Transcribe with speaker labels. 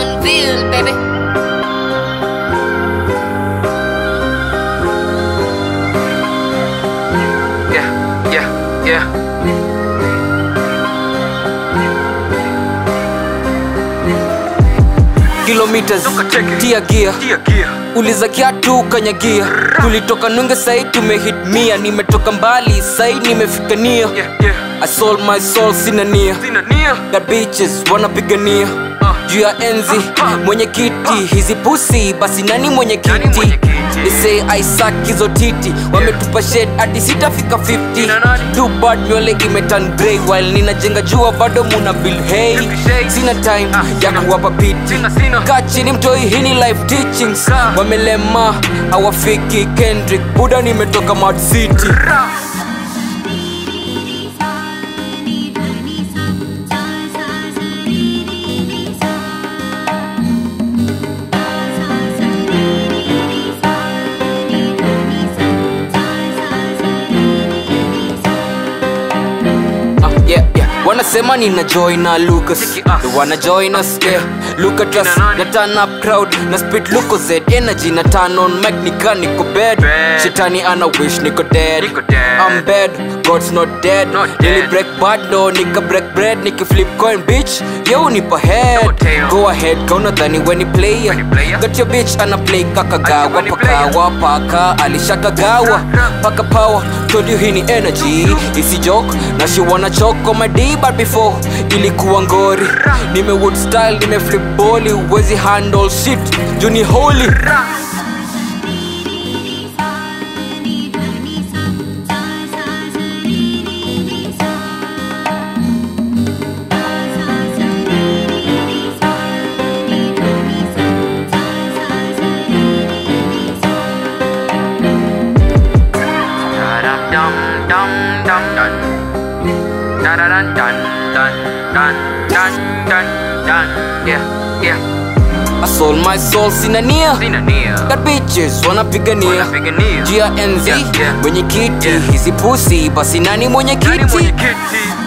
Speaker 1: Donville, baby.
Speaker 2: Yeah, yeah, yeah.
Speaker 3: kilometers
Speaker 2: Tukacheki.
Speaker 3: tia gia
Speaker 2: Tia gear.
Speaker 3: uliza kiatu kanyagia tulitoka nunge sai tumehit mia nimetoka mbali sai nimefika nia
Speaker 2: Yeah, yeah.
Speaker 3: I sold my soul sina nia
Speaker 2: Sina nia.
Speaker 3: Got bitches wanapigania juu ya enzi mwenye kiti hizi pusi basi nani mwenye
Speaker 2: Nani mwenye
Speaker 3: kiti
Speaker 2: kiti?
Speaker 3: They say I suck hizo titi wametupa shed hadi sitafika 50
Speaker 2: Kina nani?
Speaker 3: too bad nywele imetan grey while ninajenga jua bado muna bill hey
Speaker 2: Fifty shades.
Speaker 3: sina time
Speaker 2: Ah,
Speaker 3: ya
Speaker 2: sina.
Speaker 3: kuwapa piti
Speaker 2: Sina, sina.
Speaker 3: kaa chini mtoi hini life teachings
Speaker 2: Kaa.
Speaker 3: wamelema hawafiki kendrick buda nimetoka mad city
Speaker 2: Ra.
Speaker 3: Ah, yeah, yeah. wanasema nina join na lucas
Speaker 2: Cheki us.
Speaker 3: They wanna join us yeah look at us
Speaker 2: nani?
Speaker 3: na turn up crowd na spit luko z energy na turn on mic nika niko bed
Speaker 2: Bad.
Speaker 3: shetani ana wish niko dead
Speaker 2: Niko dead.
Speaker 3: i'm bad god's not dead
Speaker 2: Not
Speaker 3: Nili
Speaker 2: dead.
Speaker 3: break bad no nika break bread nika flip coin bitch yo nipa head
Speaker 2: No tail.
Speaker 3: go ahead kauna dhani weni player
Speaker 2: Weni player.
Speaker 3: got your bitch ana play kakagawa
Speaker 2: Ati weni player.
Speaker 3: pakawa paka alishakagawa paka power told you hii ni energy isi joke na she wanna choke on my D but before ilikuwa ngori nime wood style nime flip boli wezi handle shit juni holy
Speaker 2: Ra. Da-dum, dum, dum, dum, dun. Da-da-dun, dun, dun, dun, dun, dun, dun. Yeah, yeah.
Speaker 3: I sold my soul sina nia
Speaker 2: Sina nia.
Speaker 3: got bitches wanapigania
Speaker 2: Wanapigania.
Speaker 3: juu ya enzi
Speaker 2: Yeah, yeah.
Speaker 3: mwenye kiti
Speaker 2: Yeah.
Speaker 3: hizi pusi basi nani mwenye
Speaker 2: Nani mwenye
Speaker 3: kiti
Speaker 2: kiti?